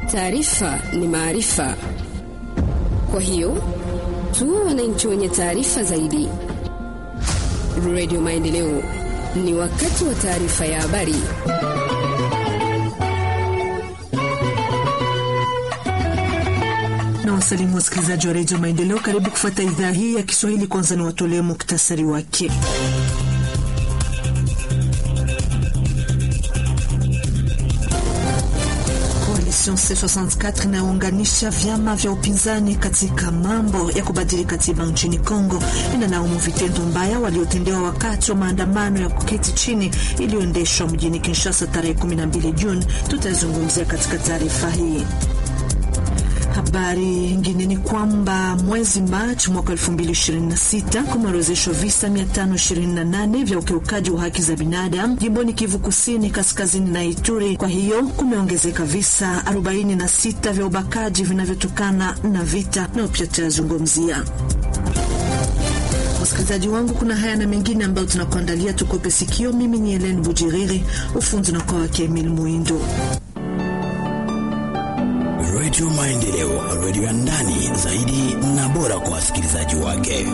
Taarifa ni maarifa, kwa hiyo tuwe wananchi wenye taarifa zaidi. Radio Maendeleo, ni wakati wa taarifa ya habari. na wasalimu wasikilizaji wa redio Maendeleo, karibu kufuata idhaa hii ya Kiswahili. Kwanza ni watolee muktasari wake. Coalition C64 inayounganisha vyama vya upinzani katika mambo ya kubadili katiba nchini Kongo inalaumu vitendo mbaya waliotendewa wakati wa maandamano ya kuketi chini iliyoendeshwa mjini Kinshasa tarehe 12 Juni. Tutazungumzia katika taarifa hii. Habari nyingine ni kwamba mwezi Machi mwaka 2026 kumeorozeshwa visa 528 vya ukiukaji wa haki za binadamu jimboni Kivu Kusini, kaskazini na Ituri. Kwa hiyo kumeongezeka visa 46 vya ubakaji vinavyotokana na vita, nao pia tutayazungumzia. Wasikilizaji wangu, kuna haya na mengine ambayo tunakuandalia, tukope sikio. Mimi ni Helen Bujiriri, ufundi na kwa wake Emil Muindo. Redio Maendeleo, redio ya ndani zaidi na bora kwa wasikilizaji wake.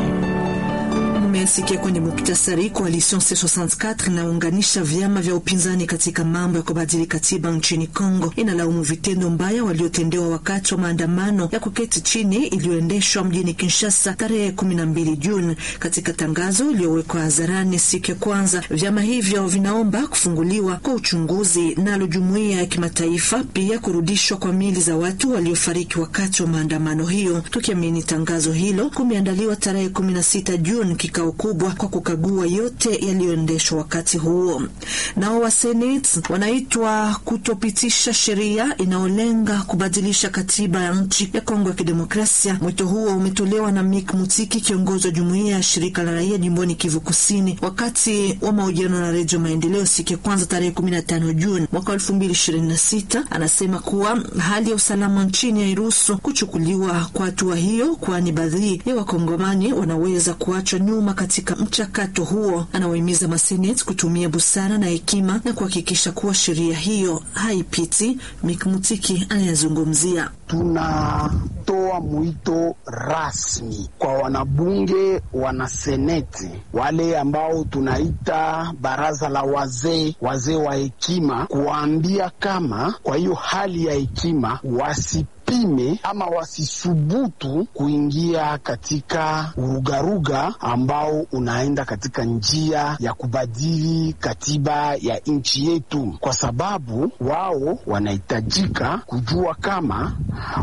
Mmesikia kwenye muktasari, Coalition C64 inaunganisha vyama vya upinzani katika mambo ya kubadili katiba nchini Kongo inalaumu vitendo mbaya waliotendewa wakati wa maandamano ya kuketi chini iliyoendeshwa mjini Kinshasa tarehe 12 Juni. Katika tangazo iliyowekwa hadharani siku ya kwanza, vyama hivyo vinaomba kufunguliwa kwa uchunguzi nalo jumuiya ya kimataifa, pia kurudishwa kwa mili za watu waliofariki wakati wa maandamano hiyo. Tukiamini tangazo hilo kumeandaliwa tarehe 16 Juni kikao kubwa kwa kukagua yote yaliyoendeshwa wakati huo. Nao wa Senate wanaitwa kutopitisha sheria inayolenga kubadilisha katiba ya nchi ya Kongo ya Kidemokrasia. Mwito huo umetolewa na Mick Mutiki, kiongozi wa jumuiya ya shirika la raia jimboni Kivu Kusini, wakati wa mahojiano na Redio Maendeleo siku ya kwanza tarehe 15 Juni mwaka 2026. Anasema kuwa hali ya usalama nchini hairuhusu kuchukuliwa kwa hatua hiyo, kwani baadhi ya wakongomani wanaweza kuachwa nyuma katika mchakato huo. Anawahimiza maseneti kutumia busara na hekima na kuhakikisha kuwa sheria hiyo haipiti. Mikmutiki anayezungumzia tunatoa mwito rasmi kwa wanabunge, wanaseneti, wale ambao tunaita baraza la wazee, wazee wa hekima, kuwaambia kama kwa hiyo hali ya hekima wasi pime ama wasisubutu kuingia katika urugaruga ambao unaenda katika njia ya kubadili katiba ya nchi yetu, kwa sababu wao wanahitajika kujua kama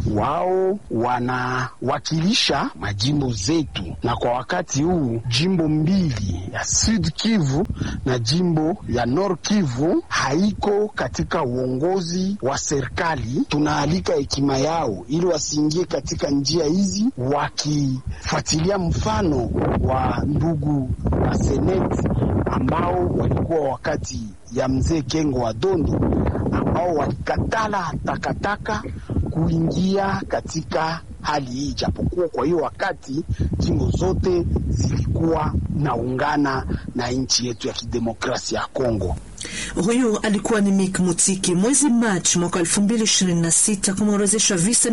wao wanawakilisha majimbo zetu, na kwa wakati huu jimbo mbili ya Sud Kivu na jimbo ya Nord Kivu haiko katika uongozi wa serikali. Tunaalika hekima ya ili wasiingie katika njia hizi, wakifuatilia mfano wa ndugu wa seneti ambao walikuwa wakati ya mzee Kengo wa Dondo, ambao walikatala takataka kuingia katika hali hii, japokuwa kwa hiyo wakati jimbo zote zilikuwa naungana na nchi yetu ya kidemokrasia ya Kongo. Huyu alikuwa ni Mick Mutiki. Mwezi Machi mwaka 2026 kumeorozeshwa visa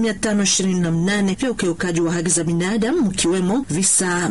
528 vya ukiukaji wa haki za binadamu, mkiwemo visa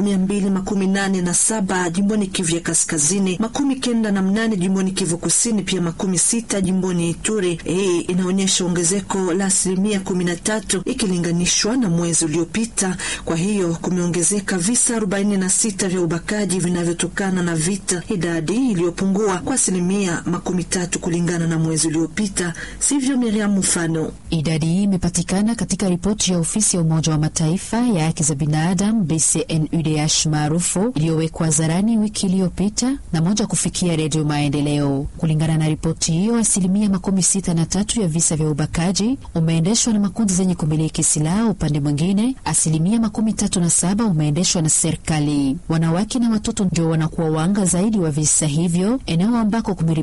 287 jimboni Kivu ya Kaskazini, makumi kenda na mnane jimboni Kivu Kusini, pia makumi sita jimboni Ituri. Hii inaonyesha ongezeko la asilimia 13 ikilinganishwa na mwezi uliopita. Kwa hiyo kumeongezeka visa 46 vya ubakaji vinavyotokana na vita, idadi iliyopungua kwa asilimia makumi tatu kulingana na mwezi uliopita, sivyo Miriam? Mfano, idadi hii imepatikana katika ripoti ya ofisi ya Umoja wa Mataifa ya haki za binadamu BCNUDH maarufu iliyowekwa hadharani wiki iliyopita na moja kufikia Redio Maendeleo. Kulingana na ripoti hiyo, asilimia makumi sita na tatu ya visa vya ubakaji umeendeshwa na makundi zenye kumiliki silaha. Upande mwingine, asilimia makumi tatu na saba umeendeshwa na serikali. Wanawake na watoto ndio wanakuwa wanga zaidi wa visa hivyo, eneo ambako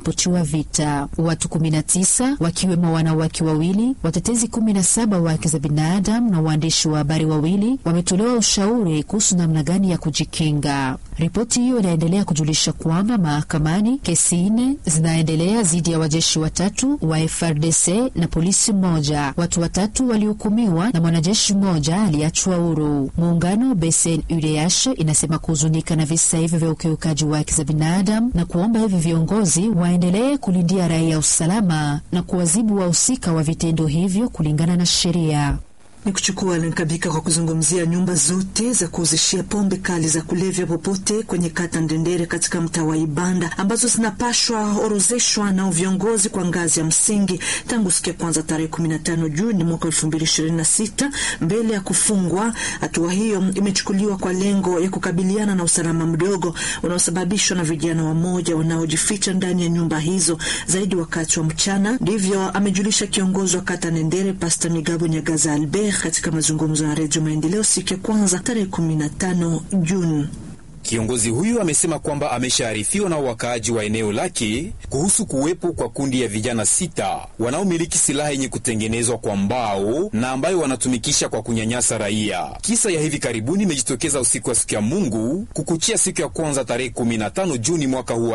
kumeripotiwa vita. Watu 19 wakiwemo wanawake wawili, watetezi 17 wa haki za binadamu na waandishi wa habari wawili wametolewa ushauri kuhusu namna gani ya kujikinga. Ripoti hiyo inaendelea kujulisha kwamba mahakamani kesi nne zinaendelea dhidi ya wajeshi watatu wa FRDC na polisi mmoja. Watu watatu walihukumiwa na mwanajeshi mmoja aliachwa huru. Muungano BCNUDH inasema kuhuzunika na visa hivyo vya ukiukaji wa haki za binadamu na kuomba hivi viongozi waendelee kulindia raia usalama na kuwazibu wahusika wa vitendo hivyo kulingana na sheria ni kuchukua Lenkabika kwa kuzungumzia nyumba zote za kuuzishia pombe kali za kulevya popote kwenye kata Ndendere katika mtaa wa Ibanda ambazo zinapashwa orozeshwa na viongozi kwa ngazi ya msingi tangu siku ya kwanza tarehe 15 Juni mwaka 2026 mbele ya kufungwa. Hatua hiyo imechukuliwa kwa lengo ya kukabiliana na usalama mdogo unaosababishwa na vijana wamoja wanaojificha ndani ya nyumba hizo zaidi wakati wa mchana. Ndivyo amejulisha kiongozi wa kata Ndendere Pasta Migabo Nyagaza Albert katika mazungumzo ya Redio Maendeleo siku ya kwanza tarehe 15 Juni. Kiongozi huyu amesema kwamba ameshaarifiwa na wakaaji wa eneo lake kuhusu kuwepo kwa kundi ya vijana sita wanaomiliki silaha yenye kutengenezwa kwa mbao na ambayo wanatumikisha kwa kunyanyasa raia. Kisa ya hivi karibuni imejitokeza usiku wa siku ya Mungu kukuchia siku ya kwanza tarehe 15 Juni mwaka huu wa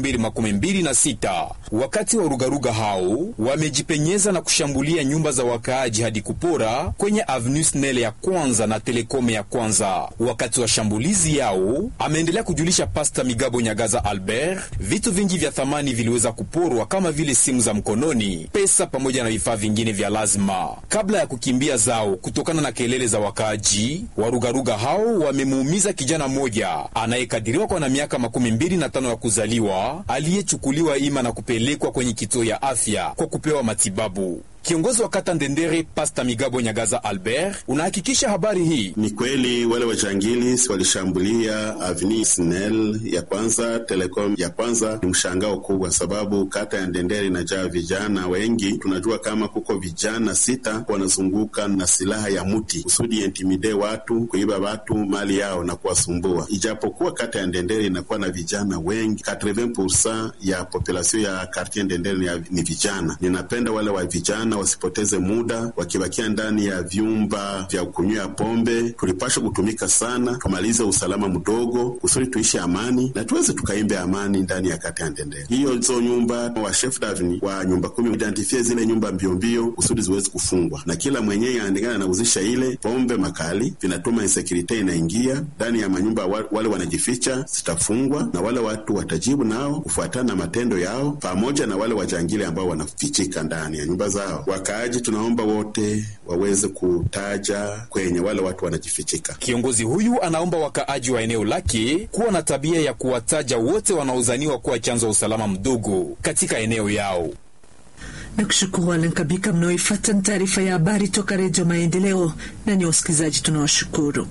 2026. Wakati wa rugaruga hao wamejipenyeza na kushambulia nyumba za wakaaji hadi kupora kwenye Avenue Snelle ya kwanza na Telekome ya kwanza. Wakati wa shambulizi yao ameendelea kujulisha Pasta Migabo Nyagaza Albert, vitu vingi vya thamani viliweza kuporwa kama vile simu za mkononi, pesa pamoja na vifaa vingine vya lazima. Kabla ya kukimbia zao kutokana na kelele za wakaaji, warugaruga hao wamemuumiza kijana mmoja anayekadiriwa kwa na miaka makumi mbili na tano ya kuzaliwa, aliyechukuliwa ima na kupelekwa kwenye kituo ya afya kwa kupewa matibabu. Kiongozi wa kata Ndendere Pasta Migabo Nyagaza Albert unahakikisha habari hii ni kweli. Wale wajangili walishambulia Avenue Snell ya kwanza, Telecom ya kwanza. Ni mshangao kubwa, sababu kata ya Ndendere inajaa vijana wengi. Tunajua kama kuko vijana sita wanazunguka na silaha ya muti kusudi intimide watu, kuiba watu mali yao na kuwasumbua. Ijapokuwa kata ya Ndendere inakuwa na vijana wengi, 80% ya population ya quartier Ndendere ni vijana. Ninapenda wale wa vijana wasipoteze muda wakibakia ndani ya vyumba vya kunywea pombe. Tulipashwa kutumika sana, tumalize usalama mdogo kusudi tuishi amani na tuweze tukaimbe amani ndani ya kata ya Ndendere. Hiyo zo nyumba wa chef davni wa nyumba kumi identifie zile nyumba mbiombio kusudi ziweze kufungwa, na kila mwenyewe aendekana anauzisha ile pombe makali, vinatuma insecurity inaingia ndani ya manyumba. Wale wanajificha zitafungwa na wale watu watajibu nao kufuatana na matendo yao, pamoja na wale wajangili ambao wanafichika ndani ya nyumba zao. Wakaaji tunaomba wote waweze kutaja kwenye wale watu wanajifichika. Kiongozi huyu anaomba wakaaji wa eneo lake kuwa na tabia ya kuwataja wote wanaozaniwa kuwa chanzo wa usalama mdogo katika eneo yao. Na kushukuru Alenkabika mnaoifata ni taarifa ya habari toka Redio Maendeleo, na ni wasikilizaji tunawashukuru.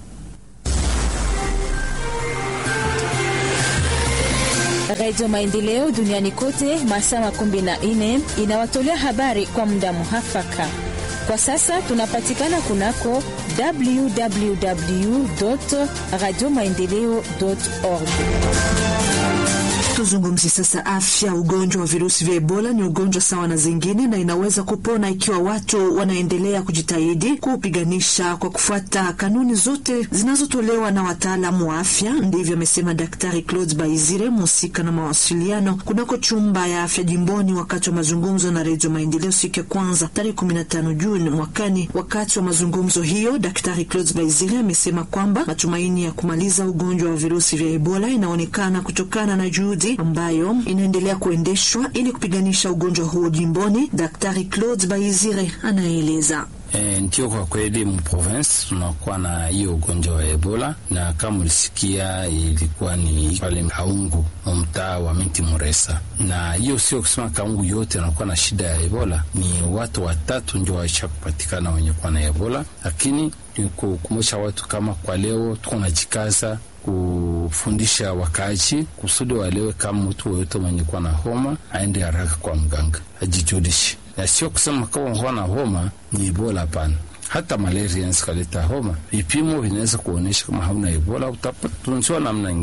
Redio Maendeleo duniani kote masaa makumi na nne inawatolea habari kwa muda muhafaka. Kwa sasa tunapatikana kunako www radio maendeleo org. Tuzungumzi sasa afya. Ugonjwa wa virusi vya Ebola ni ugonjwa sawa na zingine na inaweza kupona ikiwa watu wanaendelea kujitahidi kuupiganisha kwa kufuata kanuni zote zinazotolewa na wataalamu wa afya. Ndivyo amesema Daktari Claude Baizire, mhusika na mawasiliano kunako chumba ya afya jimboni, wakati wa mazungumzo na Redio Maendeleo siku ya kwanza tarehe 15 Juni mwakani. Wakati wa mazungumzo hiyo, Daktari Claude Baizire amesema kwamba matumaini ya kumaliza ugonjwa wa virusi vya Ebola inaonekana kutokana na juhudi ambayo inaendelea kuendeshwa ili kupiganisha ugonjwa huo jimboni. Daktari Claude Baizire anaeleza. E, ndio kwa kweli mprovince tunakuwa na hiyo ugonjwa wa Ebola, na kama ulisikia ilikuwa ni pale Kaungu mtaa wa Minti Muresa, na hiyo sio kusema Kaungu yote anakuwa na shida ya Ebola. Ni watu watatu ndio waisha kupatikana wenye kuwa na Ebola, lakini ni kukumbusha watu kama kwa leo tuko najikaza kufundisha wakaaji kusudi walewe kama mtu woyote mwenye kuwa na homa aende haraka kwa mganga ajijulishe, na sio kusema kama unakuwa na homa ni Ebola. Hapana, hata malaria inaweza kuleta homa. Vipimo vinaweza kuonyesha kama hauna Ebola, utatunziwa namna ingine.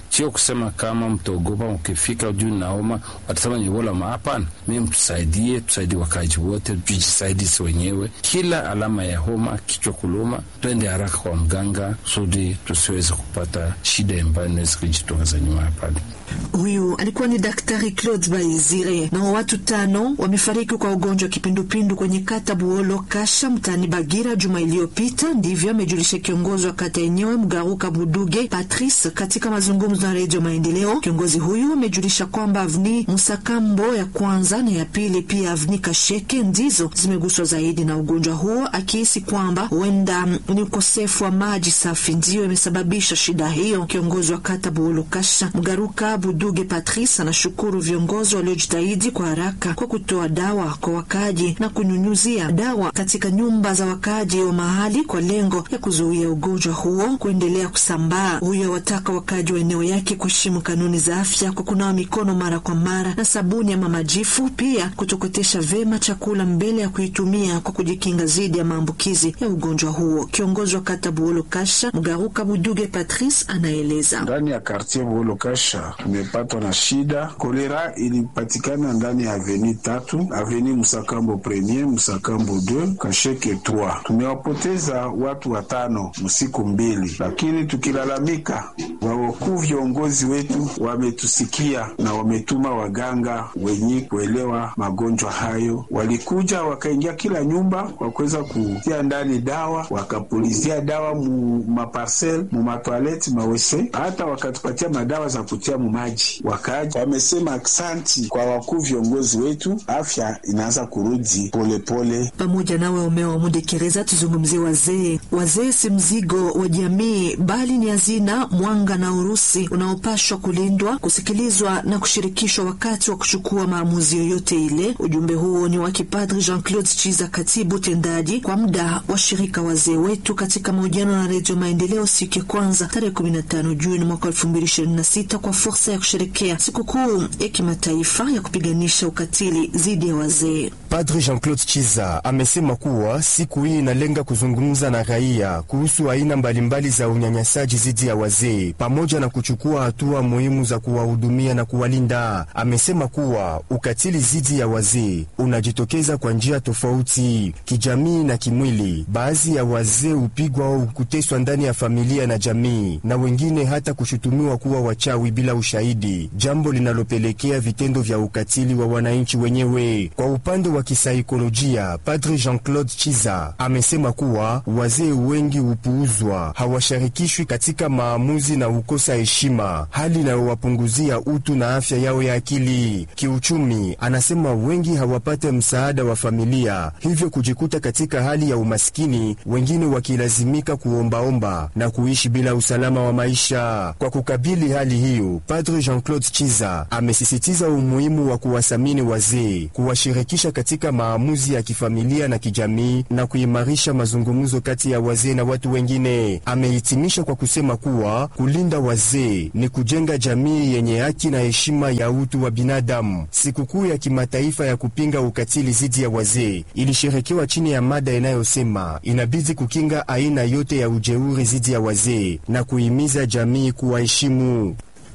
sio kusema kama mtaogopa ukifika juu naoma watasema ni Ebola. Hapana, mi mtusaidie, tusaidie wakaji wote, tujisaidisi wenyewe. Kila alama ya homa, kichwa kuluma, twende haraka kwa mganga kusudi tusiweze kupata shida ambayo inaweza kujitokeza nyuma ya pale. Huyu alikuwa ni Daktari Claude Baizire. Na watu tano wamefariki kwa ugonjwa wa kipindupindu kwenye kata Buolo Kasha mtaani Bagira juma iliyopita, ndivyo amejulisha kiongozi wa kata yenyewe Mgaruka Buduge Patrice katika mazungumzo na Redio Maendeleo. Kiongozi huyu amejulisha kwamba avni Musakambo ya kwanza na ya pili, pia avni Kasheke ndizo zimeguswa zaidi na ugonjwa huo, akihisi kwamba huenda ni ukosefu wa maji safi ndiyo imesababisha shida hiyo. Kiongozi wa kata Buolo Kasha Mgaruka Buduge Patrice anashukuru viongozi waliojitahidi kwa haraka kwa kutoa dawa kwa wakaaji na kunyunyuzia dawa katika nyumba za wakaaji wa mahali kwa lengo ya kuzuia ugonjwa huo kuendelea kusambaa. Huyo wataka wakaaji wa eneo yake kuheshimu kanuni za afya kwa kunawa mikono mara kwa mara na sabuni ama majifu, pia kutokotesha vema chakula mbele ya kuitumia kwa kujikinga dhidi ya maambukizi ya ugonjwa huo. Kiongozi wa kata Buolo Kasha Mgaruka Buduge Patrice anaeleza ndani ya kartier Buolo Kasha tumepatwa na shida. Kolera ilipatikana ndani ya aveni tatu, aveni Musakambo premier, Musakambo 2, Kasheke 3. Tumewapoteza watu watano msiku mbili, lakini tukilalamika, wawakuu viongozi wetu wametusikia na wametuma waganga wenye kuelewa magonjwa hayo. Walikuja wakaingia kila nyumba kwa kuweza kutia ndani dawa, wakapulizia dawa mu maparsel mu matwaleti mawese, hata wakatupatia madawa za kutia mu maji. Wakaaji wamesema aksanti kwa wakuu viongozi wetu, afya inaanza kurudi polepole. Pamoja nawe umeo Mudekereza, tuzungumzie wazee. Wazee si mzigo wa jamii, bali ni hazina, mwanga na urusi unaopashwa kulindwa, kusikilizwa na kushirikishwa wakati wa kuchukua maamuzi yoyote ile. Ujumbe huo ni wa Kipadri Jean Claude Chiza, katibu tendaji kwa muda wa shirika wazee wetu, katika mahojiano na Redio Maendeleo siku ya kwanza tarehe 15 Juni mwaka 2026 kwa fursa ya kusherekea sikukuu ya kimataifa ya kupiganisha ukatili dhidi ya wazee. Padri Jean-Claude Chiza amesema kuwa siku hii inalenga kuzungumza na raia kuhusu aina mbalimbali za unyanyasaji dhidi ya wazee pamoja na kuchukua hatua muhimu za kuwahudumia na kuwalinda. Amesema kuwa ukatili dhidi ya wazee unajitokeza kwa njia tofauti, kijamii na kimwili. Baadhi ya wazee hupigwa au kuteswa ndani ya familia na jamii, na wengine hata kushutumiwa kuwa wachawi bila ushahidi, jambo linalopelekea vitendo vya ukatili wa wananchi wenyewe. Kwa upande wa kisaikolojia, Padri Jean-Claude Chiza amesema kuwa wazee wengi hupuuzwa, hawashirikishwi katika maamuzi na hukosa heshima, hali inayowapunguzia utu na afya yao ya akili. Kiuchumi, anasema wengi hawapate msaada wa familia, hivyo kujikuta katika hali ya umaskini, wengine wakilazimika kuombaomba na kuishi bila usalama wa maisha. Kwa kukabili hali hiyo, Padre Jean-Claude Chiza amesisitiza umuhimu wa kuwathamini wazee, kuwashirikisha katika maamuzi ya kifamilia na kijamii na kuimarisha mazungumzo kati ya wazee na watu wengine. Amehitimisha kwa kusema kuwa kulinda wazee ni kujenga jamii yenye haki na heshima ya utu wa binadamu. Sikukuu ya kimataifa ya kupinga ukatili dhidi ya wazee ilisherekewa chini ya mada inayosema inabidi kukinga aina yote ya ujeuri dhidi ya wazee na kuhimiza jamii kuwaheshimu.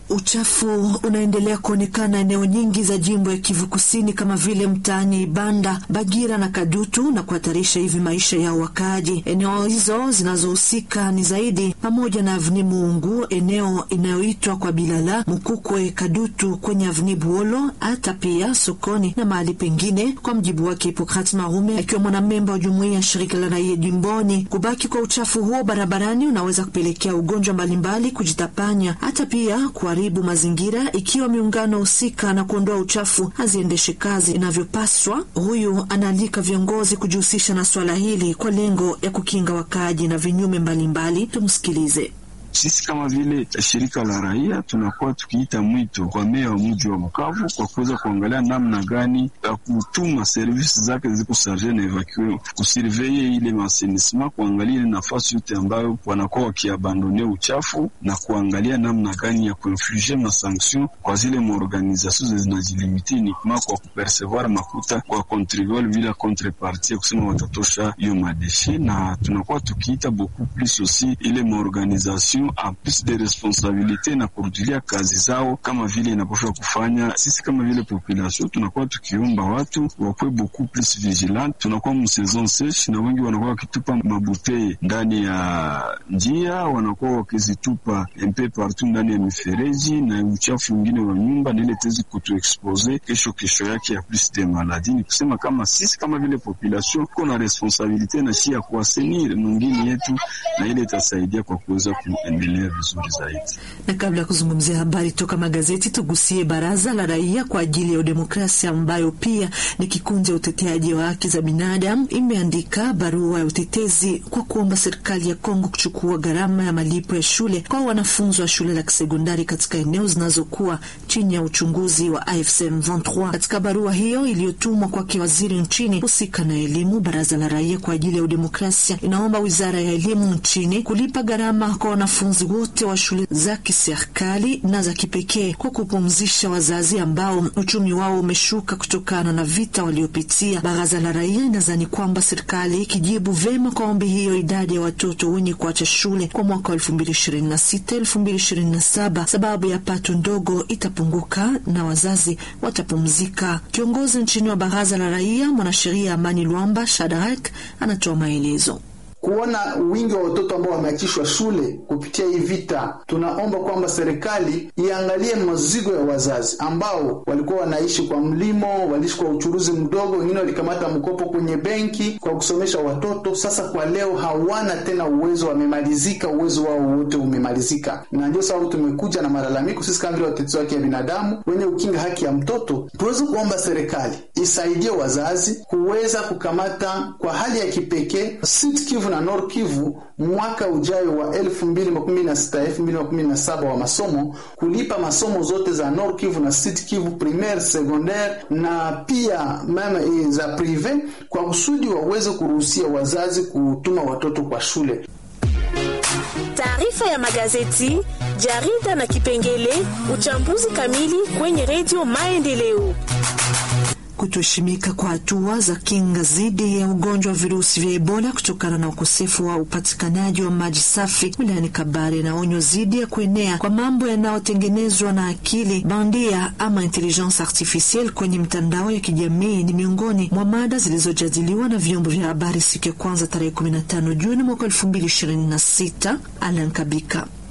Uchafu unaendelea kuonekana eneo nyingi za jimbo ya Kivu Kusini kama vile mtaani Ibanda, Bagira na Kadutu na kuhatarisha hivi maisha ya wakaaji. Eneo hizo zinazohusika ni zaidi pamoja na Avni Muungu, eneo inayoitwa kwa Bilala, Mukukwe, Kadutu kwenye Avni Buolo, hata pia sokoni na mahali pengine. Kwa mjibu wake Hipokrat Marume, akiwa mwanamemba wa jumuiya ya shirika la raia jimboni, kubaki kwa uchafu huo barabarani unaweza kupelekea ugonjwa mbalimbali kujitapanya, hata pia kwa haribu mazingira ikiwa miungano husika na kuondoa uchafu haziendeshe kazi inavyopaswa. Huyu anaalika viongozi kujihusisha na swala hili kwa lengo ya kukinga wakaaji na vinyume mbalimbali. Tumsikilize. Sisi kama vile shirika la raia tunakuwa tukiita mwito kwa meya wa mji wa Bukavu kwa kuweza kuangalia namna gani ya kutuma servisi zake ziko sarge na evakue kusurveye ile masenisma, kuangalia ile nafasi yote ambayo wanakuwa wakiabandone uchafu na kuangalia namna gani ya kuinflige masanction kwa zile maorganizasio zinajilimiti nikma kwa kupercevoir makuta kwa contribuable bila contrepartie ya kusema watatosha hiyo madeshe, na tunakuwa tukiita beaucoup plus aussi ile maorganizasio population a plus de responsabilite na kurudilia kazi zao kama vile inapaswa kufanya. Sisi kama vile population tunakuwa tukiomba watu wakuwe beaucoup plus vigilant. Tunakuwa msaison seche na wengi wanakuwa wakitupa mabutei ndani ya njia, wanakuwa wakizitupa mpe partout ndani ya mifereji na uchafu mwingine wa nyumba, na ile tezi kutuexpose kesho kesho yake ya plus de maladi. Ni kusema kama sisi kama vile population kuna responsabilite na shi ya kuasenir mwingine yetu, na ile itasaidia kwa kuweza kuendelea vizuri zaidi. Na kabla ya kuzungumzia habari toka magazeti, tugusie baraza la raia kwa ajili ya udemokrasia, ambayo pia ni kikundi ya uteteaji wa haki za binadamu, imeandika barua ya utetezi kwa kuomba serikali ya Kongo kuchukua gharama ya malipo ya shule kwa wanafunzi wa shule la kisekondari katika eneo zinazokuwa chini ya uchunguzi wa AFC M23. Katika barua hiyo iliyotumwa kwake waziri nchini husika na elimu, baraza la raia kwa ajili ya udemokrasia inaomba wizara ya elimu nchini kulipa gharama kwa wanafunzi wote wa shule za kiserikali na za kipekee kwa kupumzisha wazazi ambao uchumi wao umeshuka kutokana na vita waliopitia. Baraza la raia inadhani kwamba serikali ikijibu vema kwa ombi hiyo, idadi ya watoto wenye kuacha shule kwa mwaka wa 2026 2027 sababu ya pato ndogo itapunguka na wazazi watapumzika. Kiongozi nchini wa baraza la raia mwanasheria Amani Lwamba Shadrack anatoa maelezo kuona wingi wa watoto ambao wameachishwa shule kupitia hii vita, tunaomba kwamba serikali iangalie mazigo ya wazazi ambao walikuwa wanaishi kwa mlimo, waliishi kwa uchuruzi mdogo, wengine walikamata mkopo kwenye benki kwa kusomesha watoto. Sasa kwa leo hawana tena uwezo, wamemalizika, uwezo wao wote umemalizika, na ndio sababu tumekuja na malalamiko sisi kama vile watetezi wa haki ya binadamu wenye ukinga haki ya mtoto, tuweze kuomba serikali isaidie wazazi kuweza kukamata kwa hali ya kipekee Sud Kivu na Nord Kivu mwaka ujayo wa 2016 2017 wa masomo kulipa masomo zote za Nord Kivu na Sud Kivu primaire, secondaire na pia meme za prive kwa kusudi waweze kuruhusia wazazi kutuma watoto kwa shule. Taarifa ya magazeti, jarida na kipengele uchambuzi kamili kwenye redio Maendeleo. Kutoheshimika kwa hatua za kinga dhidi ya ugonjwa wa virusi vya Ebola kutokana na ukosefu wa upatikanaji wa maji safi wilayani Kabare na onyo dhidi ya kuenea kwa mambo yanayotengenezwa na akili bandia ama intelligence artificielle kwenye mitandao ya kijamii ni miongoni mwa mada zilizojadiliwa na vyombo vya habari siku ya kwanza tarehe 15 Juni mwaka 2026. Alan Kabika